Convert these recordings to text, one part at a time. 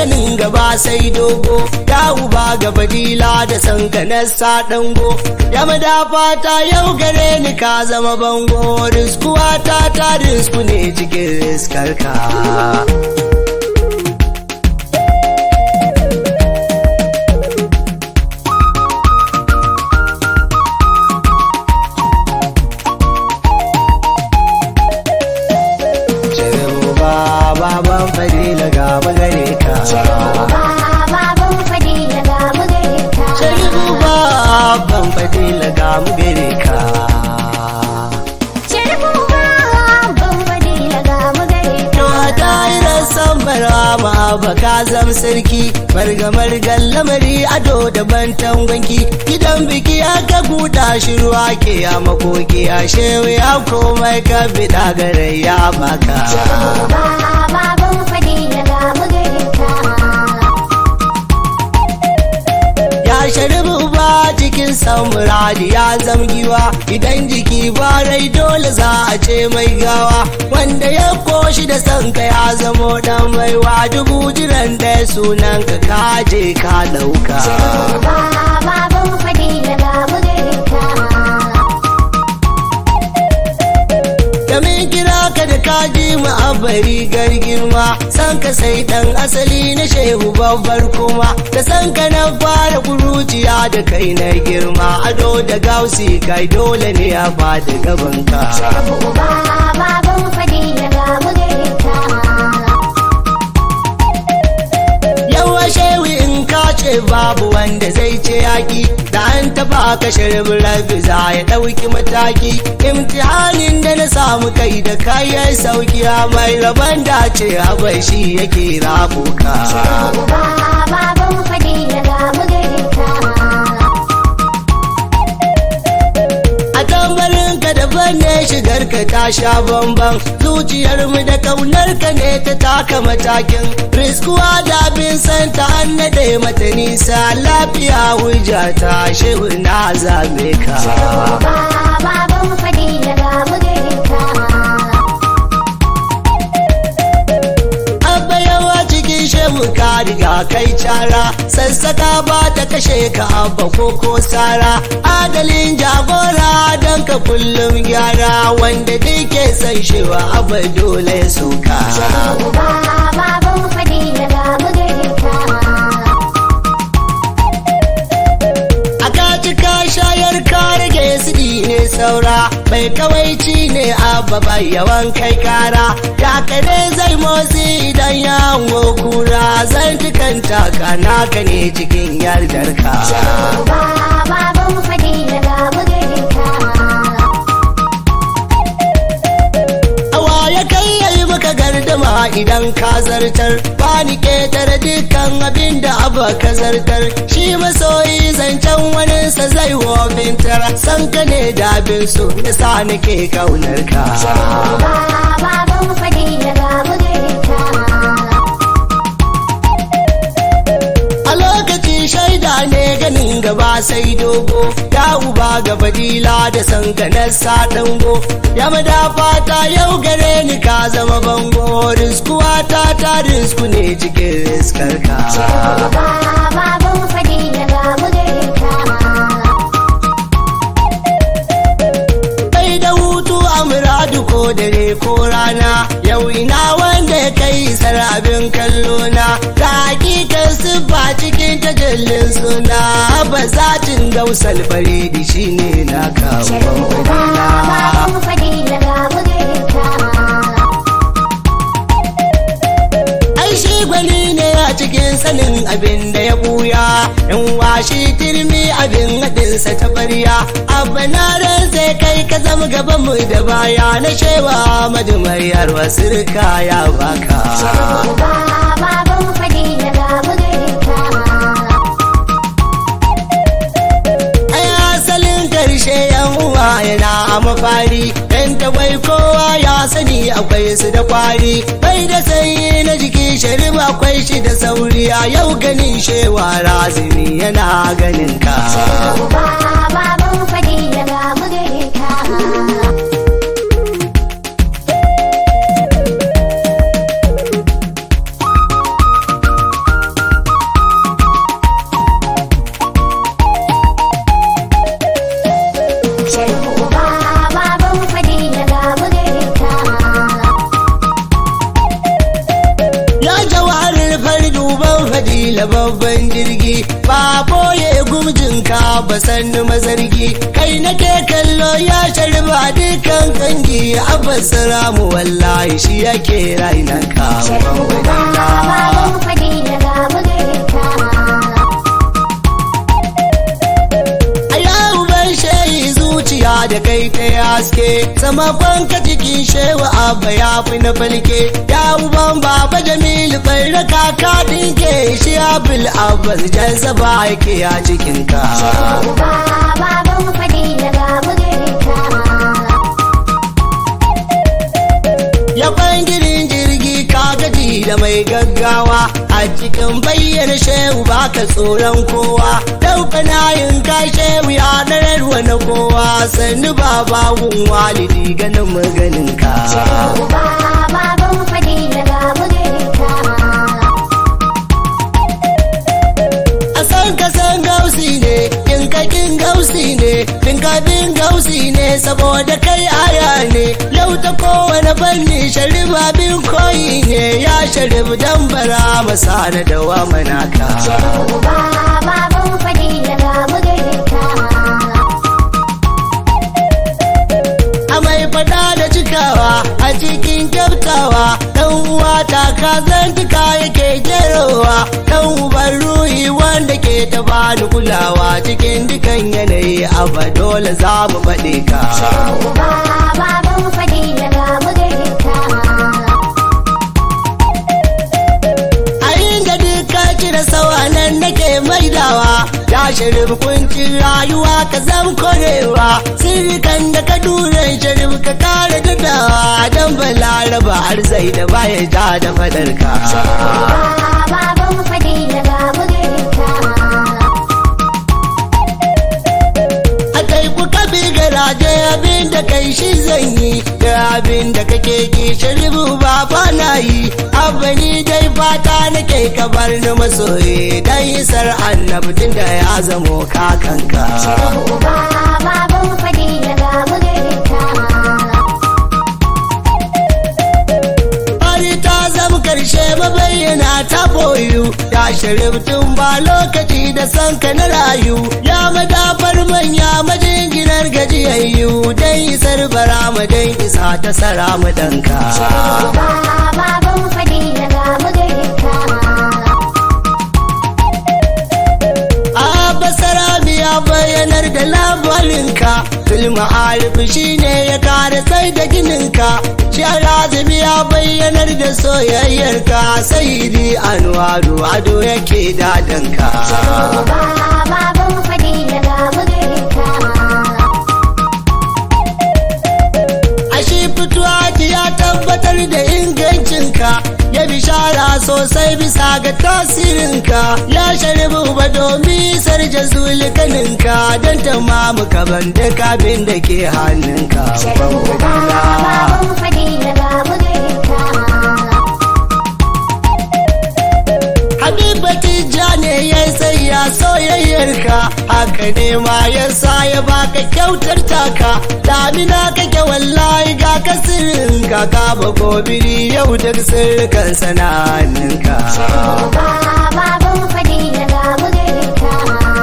ganin gaba sai dogo ya uba ga fadila da sankanarsa dango ya madafa ta yau gare ni ka zama bango riskuwa ta ta risku ne cikin riskarka baban fadila ga magare ka baban fadila ga magare ka sharifu baban fadila ga magare ka sharifu baban fadila ga magare to ka a tayirar san barama ba ka zam sarki margamar lamari ado da bantan gwanki gidan biki aka buɗa shi ruwa ke ya makoki a shewa ya komai ka biɗa gare ya baka baban fadila ga magare ka ya sharibu ba cikin samuradi ya zamgiwa idan jiki ba rai dole za a ce mai gawa wanda ya koshi da sanka ya zamo dan baiwa dubu jiran ɗaya sunan ka kaje ka ɗauka baban fadila ga magare ka da min kira ka da kaji mu a bari girma san ka sai dan asali na shehu babbar kuma da san ka na fara kuruciya da kai na girma ado da gausi kai dole ne a fada gaban ka baban fadila ga magare ka yawa shehu in ka ce babu wanda zai ce yaki da an taba ka shirin rabi za ya ɗauki mataki imtihanin da na samu kai da kayan sauki mai rabon dace abai shi yake rabuka baban fadila ga magare ka a tambarin ka daban ne shigar ka ta sha bamban zuciyar mu da kaunar ka ne ta taka matakin riskuwa da bin san ta annade mata nisa lafiya hujja ta shehu na zabe ka baban fadila ga magare ka abba yawa cikin shehu ka riga kai cara sassaka ba ta kashe ka abba ko ko sara adalin jagora don ka kullum gyara wanda duk ke san shewa abba dole ya soka baban fadila ga magare ka a kaci ka shayar ka rage sidi ne saura bai kawaici ne abba bai yawan kai kara ya kare zai motsi idan ya hango kura zan tukanta ka naka ne cikin yardar ka baban fadila ga magare ka Awa ya kai yayi maka gardama idan ka zartar ba ni ketare dukkan abin da abu ka zartar shi masoyi zancen waninsa zai wofintar san ka ne da abin so yasa nake kaunar ka baban fadila ga magare ka a lokacin shaida ne ganin gaba sai dogo ya uba ga fadila da sankanarsa dango ya madafa ta yau gare ni ka zama bango riskuwa ta ta risku ne cikin riskar ka baban fadila ga magare ka kai da hutu a muradu ko dare ko rana yau ina wanda ya kai isar abin kallo na ta hakikar siffa cikin tajallin suna ba zatin gausal faridi shine na kawo baban fadila ga magare ka ai shi gwani ne a cikin sanin abin da ya buya in washi turmi abin haɗinsa ta ɓarya abba na ran sai kai ka zama gaban mu da baya na shewa madumayar wasu rika ya baka baban fadila ga magare ka ai asalin karshe yan uwa yana a mafari dan tagwai kowa ya sani akwai su da kwari bai da sanyi na jiki sharif akwai shi da sauri a yau ganin shewa razini yana ganin ka baban fadila ga magare ka fadila babban jirgi ba boye gumjinka ba sannu mazargi kai nake kallo ya sharba dukan kangi abbas ramu wallahi shi yake rainan ka Sharhu ba baban fadila ga bugarka. a yau ban shayi zuciya da kai ta haske sama kwanka cikin shewa abba ya fi na falke ya uban baba jamilu bai raka ka dinke shi abul abbas jan saba yake a cikin ka Sharhu ba baban fadila ga bugarka. ya bangirin jirgi ka gaji da mai gaggawa a cikin bayyana shehu baka tsoron kowa dauka nayin ka shehu ya ɗararwa na kowa sannu baba gun walidi ganin maganin ka Sharhu ba baban fadila ga bugarka. a san ka san gausi ne kin ka kin gausi ne bin ka bin gausi ne saboda kai aya ne yau ta kowane fanni sharif abin koyi ne ya sharif dan bara masa na dawa manaka Sharhu ba baban fadila ga bugarka. a mai fada da cikawa a cikin kyautawa dan uwa ta ka zantuka yake jerowa dan uban ruhi wanda ke ta bani kulawa cikin dukan yanayi abba dole za mu faɗi ka Sharhu ba baban fadila ga bugarka. a inda duka kira sawa nan nake maidawa ya sharif kuncin rayuwa ka zam korewa sirrikan da ka dure sharif ka kare dadawa dan balaraba arzai da baya ja da fadarka baban fadila ga bugarka. a kai ku kabi garaje abin da kai shi zan yi da abin da kake ki sharibu ba na yi abani dai fata nake ka bar ni masoyi dan isar annabtin da ya zamo kakanka Sharhu ba baban fadila ga bugarka. Bari ta zama karshe mabayyana ta boyu ya sharif tun ba lokaci da san ka na rayu ya madafar manya majinginar gajiyayyu dan isar bara dan isa ta sara mu danka Sharhu ba baban fadila ga bugarka. Abasara ya bayyanar da labarinka Filma alifi shi ne ya kare sai da gininka Sharazimi ya bayyanar da soyayyarka Sayidi Anwaru ado yake dadanka Sharhu ba baban fadila ga bugarka. Ashe fituwa ya tabbatar da ingancinka ya bishara sosai bisa ga tasirinka ya sharibu ba domin sarja zulikaninka don tamamu kaban da kabin da ke hannunka Sharhu ba baban fadila ga bugarka. Habibati ja ne ya sai ya soyayyarka haka ne ma ya sa ya baka kyautar taka damina kake wallahi ga kasirin ka ka ba gobiri yau duk sirrikan sana'aninka Sharhu ba baban fadila ga bugarka.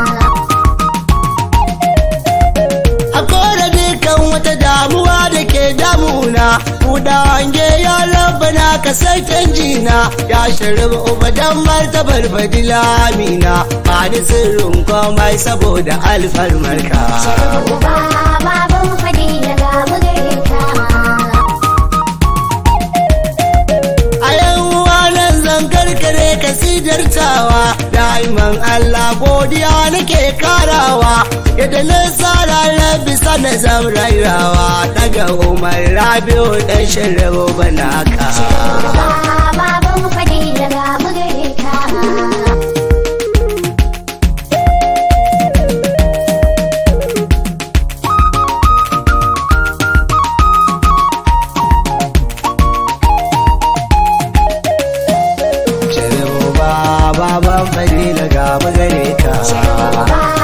a kore dukan wata damuwa da ke damuna buɗa hange ya rabbana ka sai canjina ya sharif ubadan martabar fadila amina ba ni sirrin komai saboda alfarmarka Sharhu ba baban fadila ga bugarka. a yan uwa nan zan karkare kasidar tawa da'iman Allah godiya nake karawa yadda na tsara rabi sana zam rairawa daga umar rabiu dan shirabo banaka Sharhu ba baban fadila ga bugarka. shirabo ba baban fadila ga magare ka Sharhu ba